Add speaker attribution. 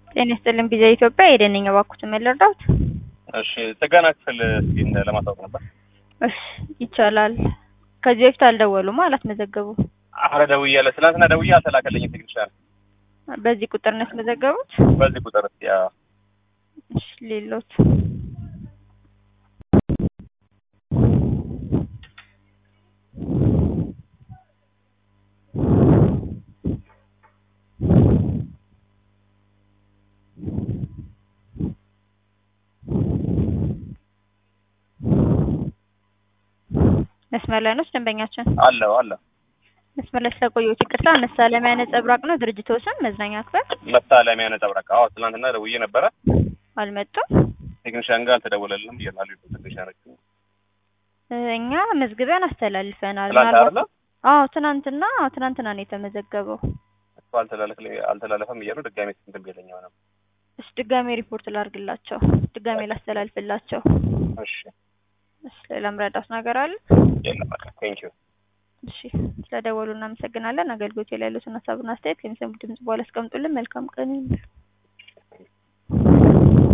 Speaker 1: ጤና ይስጥልኝ ቪዛ ኢትዮጵያ የደነኛ እባክዎትን ምን ልርዳዎት?
Speaker 2: እሺ ጥገና ክፍል እስኪ እንደ ለማሳወቅ ነበር።
Speaker 1: እሺ ይቻላል። ከዚህ በፊት አልደወሉም አላስመዘገቡም?
Speaker 2: አረ ደውያለሁ። ትናንትና ደውዬ አልተላከልኝም ቴክኒሻን።
Speaker 1: በዚህ ቁጥር ነው ያስመዘገቡት?
Speaker 2: በዚህ ቁጥር እስኪ ያ
Speaker 1: እሺ ሌሎት መስመር ላይ ነው ደንበኛችን?
Speaker 2: አለው አለው
Speaker 1: መስመር ላይ ስለቆየሁት ይቅርታ። መሳለሚያ ነጸብራቅ ነው ድርጅቶ ስም መዝናኛ ክፍል
Speaker 2: መሳለሚያ ነጸብራቅ። አዎ ትናንትና ደውዬ ነበረ።
Speaker 1: አልመጡም።
Speaker 2: ቴክኒሻን ጋር አልተደወለልንም እያሉ ቴክኒሻኖች
Speaker 1: እኛ መዝግበን አስተላልፈናል።
Speaker 2: ትናንት
Speaker 1: ምናልባት
Speaker 2: አይደለ
Speaker 1: አዎ ትናንትና ትናንትና ነው የተመዘገበው።
Speaker 2: እሱ አልተላለፍ አልተላለፈም እያሉ ድጋሜ እንትን ቢለኝ ሆነ።
Speaker 1: እሺ ድጋሜ ሪፖርት ላድርግላቸው፣ ድጋሜ ላስተላልፍላቸው።
Speaker 2: እሺ
Speaker 1: እሺ ሌላ ምረዳት ነገር አለ?
Speaker 2: የለም በቃ ቴንክ ዩ
Speaker 1: እሺ ስለደወሉ እናመሰግናለን። አገልግሎት ላይ ያሉትን ሀሳብና አስተያየት ከሚሰሙት ድምጽ በኋላ አስቀምጡልን። መልካም ቀን ይሁን።